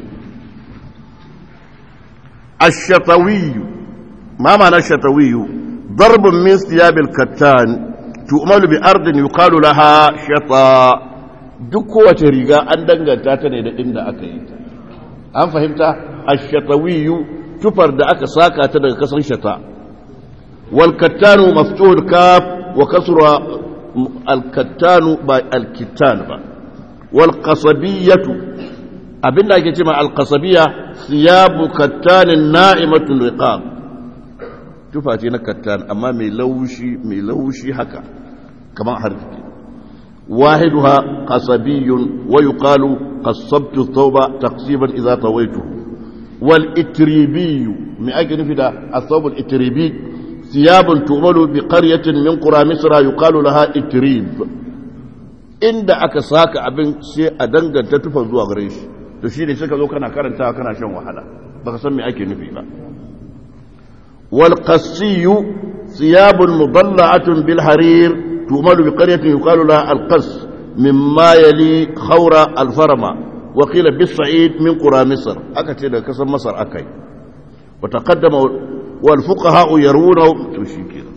الشطوي ما معنى الشطوي ضرب من ثياب الكتان تؤمل بأرض يقال لها شطا duk kowace riga an danganta ta ne da inda aka yi ta an fahimta ashatawiyu tufar da aka saka ta daga kasan shata wal kattanu maftuhul kaf wa kasra al kattanu ba al kittan ba wal qasabiyatu abinda ake cewa al qasabiyya siyabu kattanin na'imatun riqab tufa ce na kattan amma mai laushi mai laushi haka kamar harfi wahiduha qasabiyyun wa yuqalu qasabtu thawba taqsiban idza tawaytuhu wal itribi me ake nufi da athawb al itribi thiyabun tu'malu bi qaryatin min qura misra yuqalu laha itrib inda aka saka abin sai a danganta tufa zuwa gare shi to shi ne suka zo kana karanta kana shan wahala baka san me ake nufi ba wal qassiyu thiyabun mudalla'atun bil harir tu'malu bi qaryatin yuqalu laha al qass mimma yali khawra al farma wa qila bis sa'id min qura misr aka ce daga kasan masar akai wa taqaddama wal fuqaha yaruna to shi kenan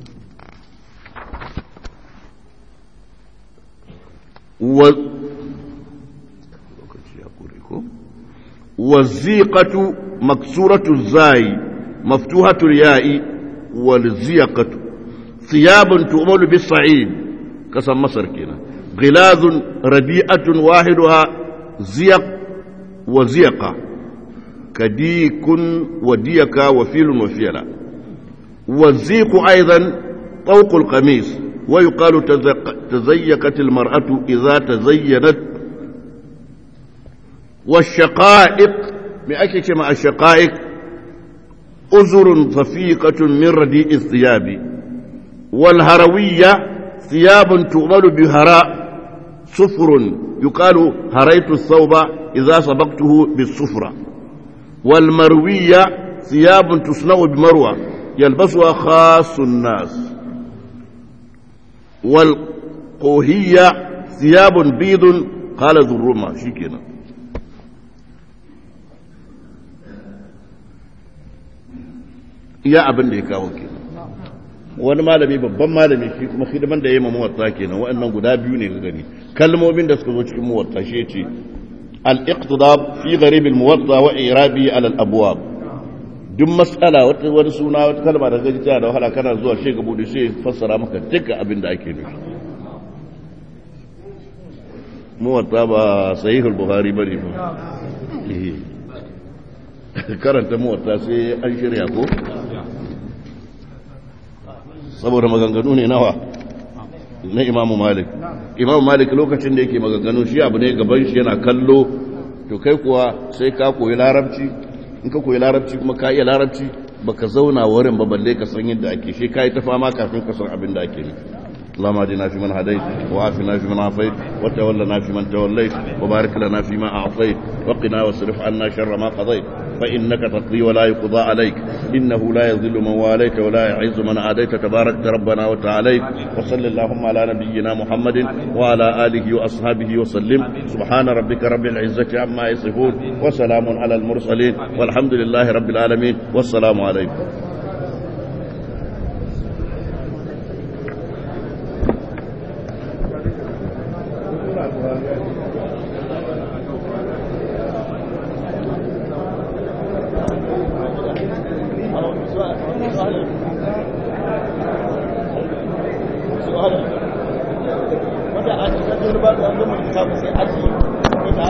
wa والزيقة مكسورة الزاي مفتوحة الياء والزيقة ثياب تؤمل بالصعيد كسم مصر كنا غلاظ رديئة واحدها زيق وزيقة كديك وديك وفيل وفيلة والزيق أيضا طوق القميص ويقال تزيقت المرأة إذا تزينت والشقائق بأكيك مع الشقائق أزر صفيقة من رديء الثياب والهروية ثياب تؤمل بهراء صفر يقال هريت الثوب إذا سبقته بالصفرة والمروية ثياب تصنع بمروة يلبسها خاص الناس والقوهية ثياب بيض قال ذو الرمى شكنا iya abin da ya kawo ke wani malami babban malami shi kuma hidiman da ya yi ma muwatta kenan waɗannan guda biyu ne ga gani kalmomin da suka zo cikin muwatta shi ce al-iqtidab fi gharib al-muwatta wa irabi ala al-abwab duk mas'ala wata wani suna wata kalma da gaji da wahala kana zuwa shi ga bude sai fassara maka duka abin da ake nufi muwatta ba sahihul bukhari bane ba karanta muwatta sai an shirya ko saboda maganganu ne nawa na imamu malik imamu malik lokacin da yake maganganu shi abu ne gaban shi yana kallo to kai kuwa sai ka koyi larabci in ka koyi larabci kuma ka iya larabci baka zauna wurin ba balle ka san yadda ake shi kai ta fama kafin ka san abin da ake nufi اللهم اهدنا فيمن هديت وعافنا فيمن عافيت وتولنا فيمن توليت وبارك لنا فيما اعطيت وقنا واصرف عنا شر ما قضيت فانك تقضي ولا يقضى عليك انه لا يذل من واليت ولا يعز من عاديت تبارك ربنا وتعاليت وصل اللهم على نبينا محمد وعلى اله واصحابه وسلم سبحان ربك رب العزه عما يصفون وسلام على المرسلين والحمد لله رب العالمين والسلام عليكم wanda a cikin ba da wanda mai samu sai aji